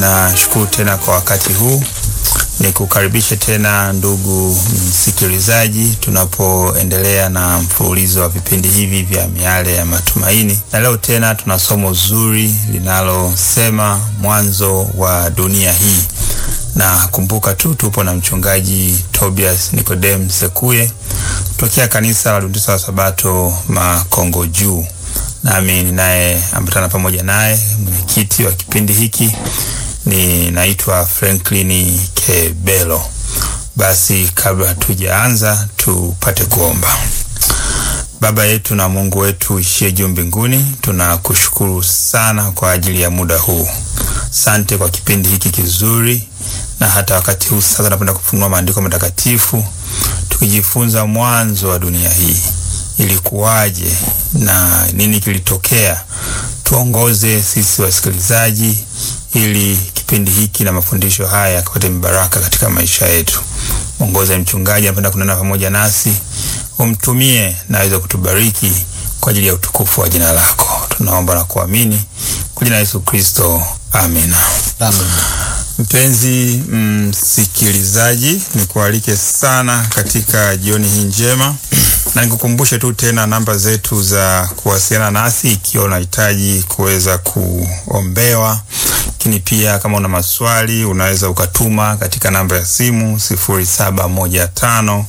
ninashukuru tena kwa wakati huu, nikukaribishe tena ndugu msikilizaji, tunapoendelea na mfululizo wa vipindi hivi vya miale ya matumaini, na leo tena tuna somo zuri linalosema mwanzo wa dunia hii na kumbuka tu tupo na mchungaji Tobias Nikodem Sekuye kutokea kanisa la Adventista wa Sabato Makongo Juu, nami ninaye ambatana pamoja naye mwenyekiti wa kipindi hiki ninaitwa Franklin Kebelo. Basi kabla hatujaanza, tupate kuomba. Baba yetu na Mungu wetu ishie juu mbinguni, tunakushukuru sana kwa ajili ya muda huu. Sante kwa kipindi hiki kizuri, na hata wakati huu sasa napenda kufunua maandiko matakatifu tukijifunza mwanzo wa dunia hii ilikuwaje na nini kilitokea. Tuongoze sisi wasikilizaji, ili kipindi hiki na mafundisho haya yakapate mbaraka katika maisha yetu. Mwongoze mchungaji anapenda kunena pamoja nasi, umtumie na aweze kutubariki kwa ajili ya utukufu wa jina lako. Tunaomba na kuamini kwa jina la Yesu Kristo, amina. Amen. Mpenzi msikilizaji, nikualike sana katika jioni hii njema, na nikukumbushe tu tena namba zetu za kuwasiliana nasi ikiwa unahitaji kuweza kuombewa, lakini pia kama una maswali unaweza ukatuma katika namba ya simu sifuri saba moja tano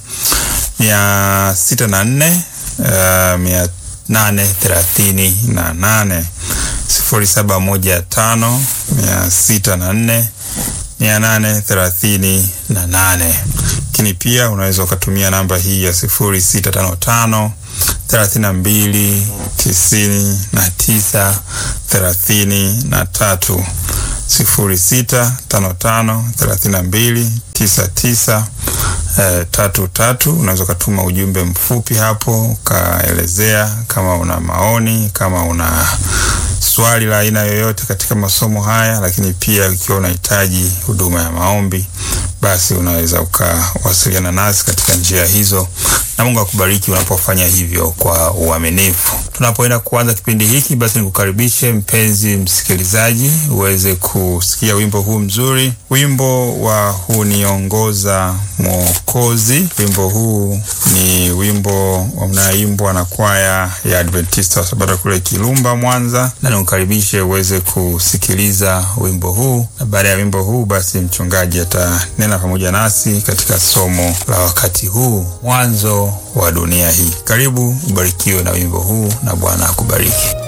mia sita na nne mia nane thelathini na nane sifuri saba moja tano mia sita na nne mia nane thelathini na nane. Lakini pia unaweza ukatumia namba hii ya sifuri sita tano tano thelathini na mbili tisini na tisa thelathini na tatu sifuri sita tano tano thelathini na mbili tisa tisa eh, tatu tatu. Unaweza ukatuma ujumbe mfupi hapo ukaelezea kama una maoni, kama una swali la aina yoyote katika masomo haya, lakini pia ikiwa unahitaji huduma ya maombi, basi unaweza ukawasiliana nasi katika njia hizo, na Mungu akubariki unapofanya hivyo kwa uaminifu. Tunapoenda kuanza kipindi hiki, basi nikukaribishe mpenzi msikilizaji, uweze kusikia wimbo huu mzuri, wimbo wa huniongoza Mwokozi. Wimbo huu ni wimbo unaoimbwa na kwaya ya Adventista wa Sabato kule Kilumba, Mwanza, na nikukaribishe uweze kusikiliza wimbo huu, na baada ya wimbo huu basi mchungaji atanena pamoja nasi katika somo la wakati huu, mwanzo wa dunia hii. Karibu ubarikiwe na wimbo huu, na Bwana akubariki.